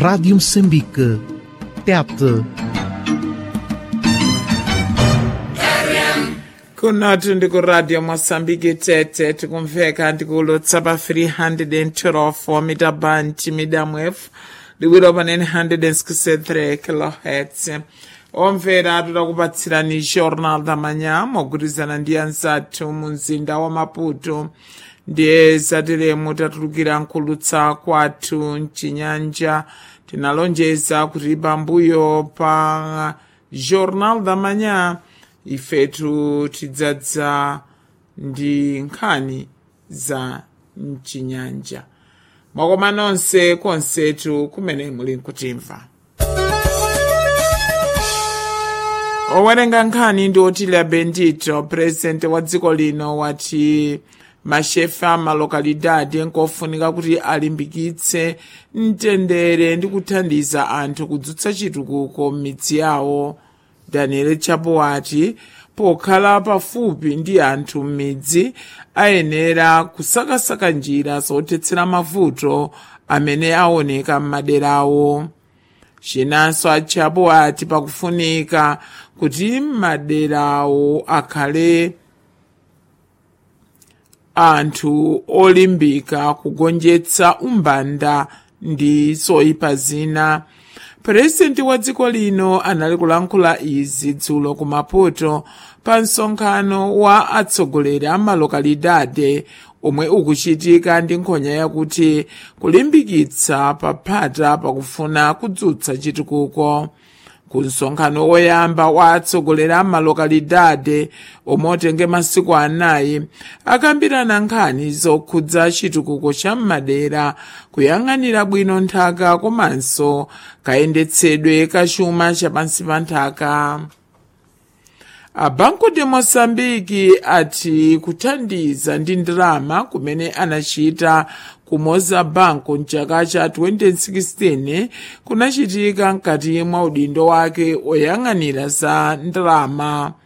Rádio Moçambique. TET. kunoti ndikuradio mosambiki tete tikumveka ndikulotsa pa 312 mita band medium wave likwira pa 963 kilohertz omvera tikupatsirani jornal da manhã mogwirizana ndi anzathu mu mzinda wa maputo ndiye zateremu tatulukira nkulutsa kwathu mchinyanja tinalonjeza kuti pambuyo pa jornal da manhã ifetu tidzadza ndi nkhani za mchinyanja mwakoma nonse konsetu kumene muli nkutimva owerenga nkhani ndi otilia bendito purezidenti wa dziko lino wati mashefa malokalidadi nkofunika kuti alimbikitse mtendere ndi kuthandiza anthu kudzutsa chitukuko m'midzi yawo daniel chapo wati pokhala pafupi ndi anthu m'midzi ayenera kusakasaka njira zothetsera mavuto amene aoneka m'maderawo chinanso achapo ati pakufunika kuti maderawo akhale anthu olimbika kugonjetsa umbanda ndi zoyipa zina purezidenti wa dziko lino anali kulankhula izi dzulo ku maputo pa msonkhano wa atsogoleri a malokalidade omwe ukuchitika ndi nkhonya yakuti kulimbikitsa paphata pakufuna kudzutsa chitukuko ku msonkhano woyamba wa atsogoleri a malokalidade omwe otenge masiku anayi akambirana nkhani zokhudza chitukuko cha m'madera kuyang'anira bwino nthaka komanso kayendetsedwe ka chuma chapansi pa nthaka a banco de moçambique ati kuthandiza ndi ndalama kumene anachita ku mozambique mchaka cha 2016 kunachitika mkati mwa udindo wake oyang'anira za ndalama